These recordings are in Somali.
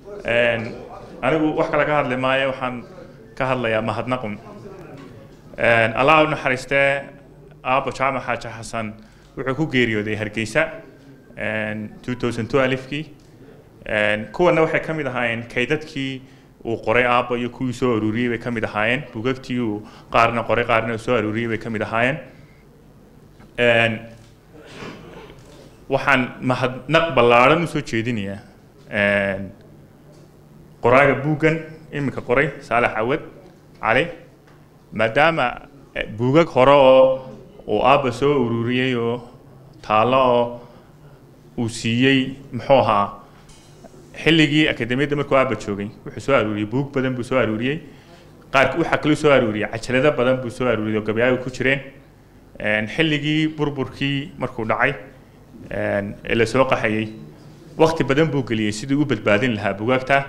anigu wax kale ka hadli maayo waxaan ka hadlayaa mahadnaqun allah u naxariistee aabo jaamac xaaji xasan wuxuu ku geeriyooday hargeysa 2012kii kuwana waxay ka mid ahaayeen kaydadkii uu qoray aabbo iyo kuwii soo aruuriyey bay ka mid ahaayeen bugagtii uu qaarna qoray qaarna soo aruuriyey bay ka mid ahaayeen waxaan mahadnaq ballaadhan usoo jeedinayaa qoraaga buuggan iminka qoray saalax cawad cali maadaama buugag hore oo uu aabba soo ururiyey oo taallo oo uu siiyey muxuu ahaa xilligii akademiyadda markuu aabba joogay wuxuu soo aruuriyey buug badan buu soo aruuriyey qaar waxaa kaloo soo aruuriyey cajalado badan buu soo aruuriyey oo gabayaaga ku jireen xilligii burburkii markuu dhacay ee la soo qaxayey wakti badan buu geliyey sidii u badbaadin lahaa bugaagta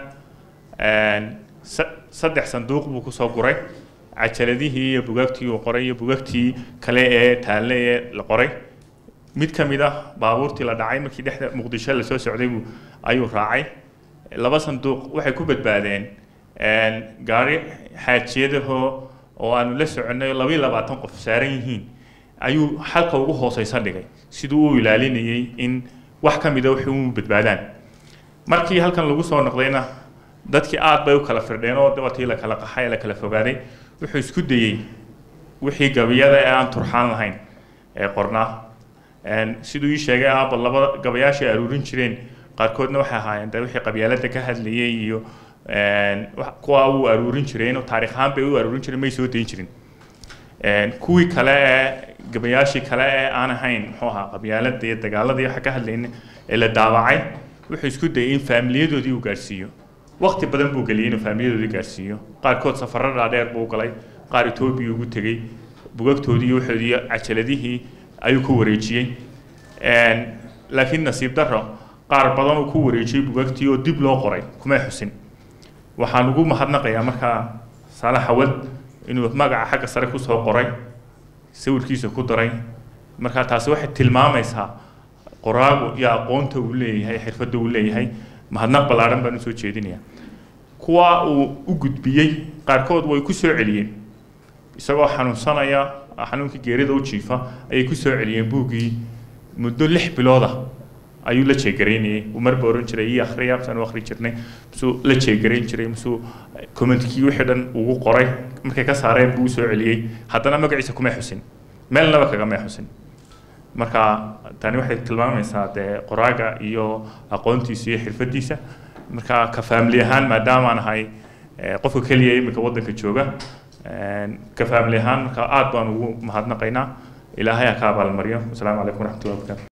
saddex sanduuq buu kusoo guray cajaladihii iyo bugaagtii uu qoray iyo bugaagtii kale ee taalle ee la qoray mid ka mid ah baabuurtii la dhacay markii dhexda muqdisho lasoo socday buu ayuu raacay laba sanduuq waxay ku badbaadeen gaari xaajiyadahoo oo aanu la soconay laba iyo labaatan qof saaran yihiin ayuu xalka ugu hooseysa dhigay siduu u ilaalinayay in wax ka mida waxay u badbaadaan markii halkan lagu soo noqdayna dadkii aad bay u kala firdheen oo dabatii la kala qaxay la kala fogaaday wuxuu isku dayey wixii gabiyada ee aan turxaan lahayn ee qornaa siduu ii sheegay aabba laba gabayaashay aruurin jireen qaarkoodna waxay ahaayeen de wixii qabyaalada ka hadlayay iyo kuwa uu aruurin jireen oo taarikh ahaan bay u aruurin jireen may soo dayin jirin kuwii kale ee gabayaashii kale ee aan ahayn muxuu ahaa qabyaalada iyo dagaalada iyo waxa ka hadlayna ee la daawacay wuxuu isku dayay in faamiliyadoodii uu gaarsiiyo waqti badan buu geliyay inuu faamiliyadoodii gaarsiiyo qaarkood safarro dhaadheer buu galay qaar etoobiya ugu tegey bugagtoodii iyo waxoodii cajaladihii ayuu ku wareejiyey laakiin nasiib darro qaar badan uu ku wareejiyey bugagtii oo dib loo qoray kumay xusin waxaan ugu mahadnaqayaa markaa saalax awad inuu magaca xagga sare kusoo qoray sawirkiisa ku daray markaa taasi waxay tilmaamaysaa qoraagu iyo aqoonta uu leeyahay xirfadda uu leeyahay mahadnaq ballaadhan baan usoo jeedinayaa kuwa uu u gudbiyey qaarkood way ku soo celiyeen isagoo xanuunsanaya xanuunkii geerida u jiifa ayay ku soo celiyeen buuggii muddo lix bilooda ayuu la jeegaraynayay uu marba oran jiray ii akhriya misaan u akhri jirnay misuu la jeegarayn jiray misuu commentkii wixii dhan ugu qoray markay ka saareen buu usoo celiyey haddana magaciisa kumay xusin meelnaba kagamay xusin marka tani waxay tilmaamaysaa dee qoraaga iyo aqoontiisa iyo xirfadiisa marka ka faamili ahaan maadaamaan ahay qofka keliya iminka waddanka jooga ka faamili ahaan marka aad baan ugu mahadnaqaynaa ilaahay ha ka abaalmaryo wasalaamu calaykum waraxmatullahi wabarakatu